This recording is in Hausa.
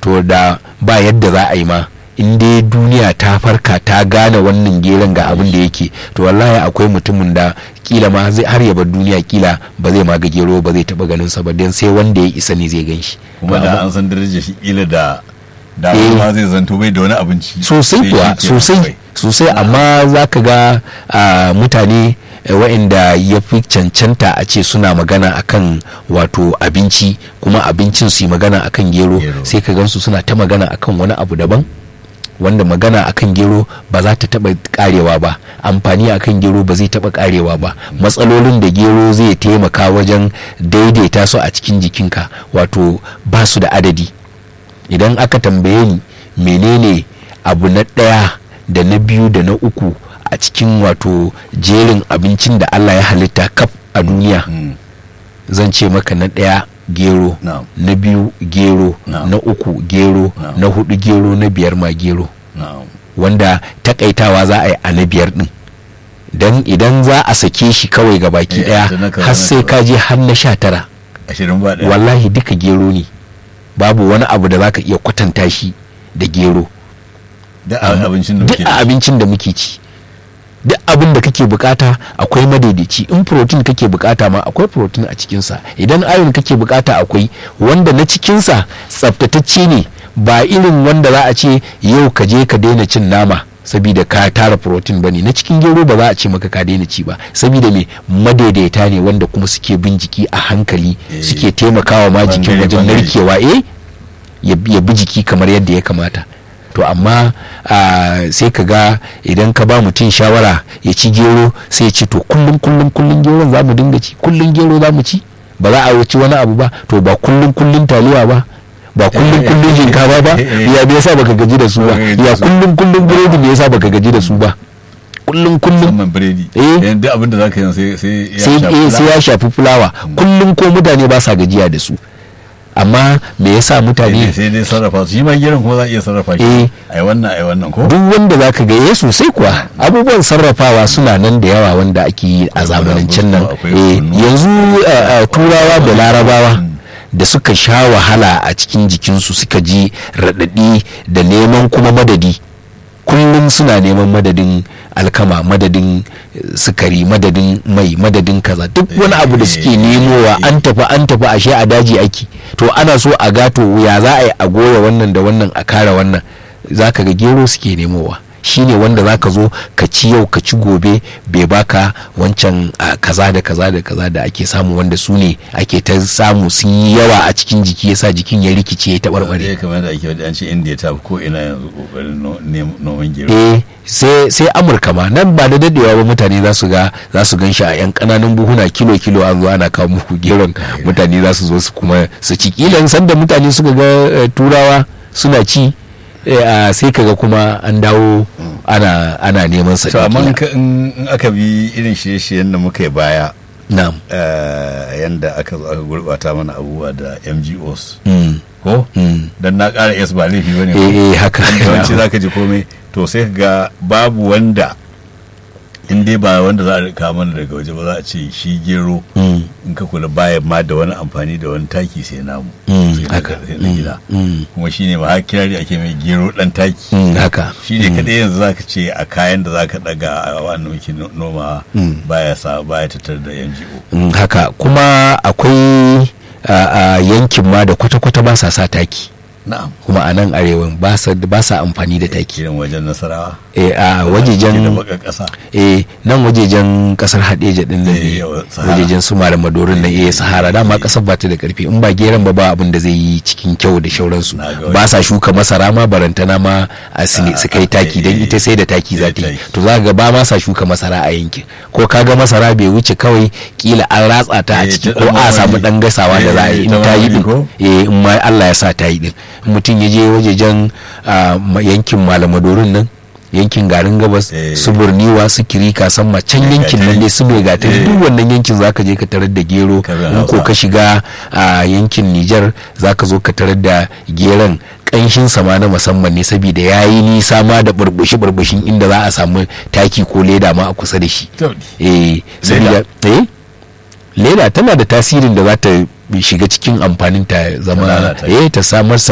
to da ba yadda za a yi ma in dai duniya ta farka ta gane wannan geron ga abin da yake to wallahi akwai mutumin da kila ma zai har ya bar duniya kila ba zai ma ga gero ba zai taba ganin sa ba dan sai wanda ya isa ne zai gan shi kuma da an san darajar shi kila da da Eh. ma zai zanto bai da wani abinci sosai sai kuwa shi ke sosai kawai. sosai amma za ka ga ah, mutane eh, waɗanda ya fi cancanta a ce suna magana akan wato abinci kuma abincin su yi magana akan gero Gero. sai ka gansu suna ta magana akan wani abu daban wanda magana akan gero ba za ta taba karewa ba amfani akan gero ba zai taba karewa ba matsalolin da gero zai taimaka wajen daidaita su a cikin jikinka wato ba su da adadi idan aka tambaye ni menene abu na ɗaya da na biyu da na uku a cikin wato jerin abincin da allah ya halitta kaf a duniya Mm. zan ce maka na ɗaya gero Na'am. na biyu gero Na'am. na uku gero Na'am. na hudu gero na biyar ma gero na'am wanda takaitawa za a yi a na biyar din don idan za a sake shi kawai ga baki Eh, daya da na kaza, har na sai kaza. ka je har na sha tara ashirin ba ɗaya wallahi duka gero ne babu wani abu da za ka iya kwatanta shi da gero da a- abincin da duk muke a da shi. abincin da muke ci duk abin da kake bukata akwai madaidaici in protein kake bukata ma akwai protein a cikinsa idan iron kake bukata akwai wanda na cikinsa tsaftatacce ne ba irin wanda za a ce yau ka je ka daina cin nama saboda ka tara protein bane na cikin gero ba za a ce maka ka daina ci ba saboda me madaidaita ne wanda kuma suke bin jiki a hankali Eh, suke taimakawa ma jikin bangare- wajen bangare. narkewa eh ya ya bi jiki kamar yadda ya kamata to amma ah, sai ka ga idan ka ba mutum shawara ya ci gero sai ya ce to kullum kullum kullum geron za mu dinga ci kullum gero za mu ci ba za a wuce wani abu ba to ba kullum kullum taliya ba ba kullum kullum shinkafa ba ya me yasa baka gaji da su ba ya kullum kullum burodi me yasa baka gaji da su ba kullum kullum musamman biredi Eh. yanzu duk abin da zaka yi sai sai ya sai shafi eh, sai fulawa. ya shafi fulawa kullum ko mutane ba sa gajiya da su amma me yasa sai mutane dai- sai dai sarrafa su shi ma geron kuma za a iya sarrafa shi Eh. ai wannan ai wannan ko duk wanda za ka ga eh sosai kuwa abubuwan sarrafawa suna nan da yawa wanda ake yi a Akwai zamanancin nan akwai Eh, kunu. yanzu eh, eh, turawa da larabawa da suka sha wahala a cikin jikinsu suka ji raɗaɗi da neman kuma madadi kullum suna neman madadin alkama madadin eh, sukari madadin mai madadin kaza duk wani abu da suke nemowa an tafi an tafi ashe a daji ake to ana so a gato ya za a yi a goya wannan da wannan a kare wannan za ka ga gero suke nemowa shine wanda za ka zo ka ci yau ka ci gobe bai baka wancan ah, kaza da kaza da kaza da ake samu wanda su ne ake ta samu sun yi yawa a cikin jiki yasa jikin ya rikice ya taɓarɓare Dai kamar da ake wadda an ce indiya ta fi ko ina yanzu kokarin no- nem- noman gero eh sai sai amurka ma nan ba da dadewa ba mutane za su ga za su gan shi a yan kananan buhuna kilo kilo an zo ana kawo muku geron mutane za su zo su kuma su ci kilan sanda mutane suka ga eh, turawa suna ci eh, ah, sai kaga kuma an dawo ana ana neman sa to amma kila. in ka- in in aka bi irin shirye-shiryen da muka yi baya na'am eh, yanda aka zo aka gurbata mana abubuwa da mgos mm. ko Mm. dan na ƙara yes ba laifi bane eh eh haka yawanci za ka ji komai to sai ka ga babu wanda in dai ba wanda za a rika mana daga waje ba za a ce shi gero Mm. in ka kula baya ma da wani amfani da wani taki sai namu Mm, sai na- haka. sai na gida Mm. kuma shine ma har kirari ake mai gero dan taki Mm, haka shi ne kadai yanzu za ka ce a kayan da za ka daga a wannan muke no- noma Mm. baya sa baya tattar da NGO Mm, haka kuma akwai a yankin ma da kwata-kwata ba sa sa taki na'am kuma a nan arewan ba sa ba sa amfani da taki kiran wajen nasarawa eh a da wajejen baka kasa eh nan wajejen kasar hadeja din nan Eh, ne yawa, Sahara. wajejen su malam madorin na eh sahara dama kasar ba ta da karfi in ba geran ba ba abin da zai yi cikin kyau da shauransu Na ga ba sa shuka masara ma barantana ma a su ne- Ah, su kai ah, taki eh, dan eh, ita sai da taki za sai ta yi taki. to za ga ba ma sa shuka masara a yankin ko kaga masara bai wuce kawai kila an ratsa ta a Eh, ciki ta ko dan a samu mamaki. dan gasawa da za a yi Eh, in ta ta yi mamaki din ko? eh in ma Allah ya sa ta yi din in mutum ya je wajejen ah, ma- yankin malamadorin nan yankin garin gabas Eh. su burniwa su kirika san ma can Eh, yankin nan ne su mai gatari Eh. duk wannan yankin zaka je ka tarar da gero Ka bi in ko Hausa. ka shiga a yankin Nijar zaka zo ka tarar da geron kanshin sama na musamman ne saboda yayi nisa ma da burbushi burbushin inda za a samu taki ko leda ma a kusa da shi To, eh saboda eh leda tana da tasirin da za ta shiga cikin amfanin ta Ta zama lalata eh ta samar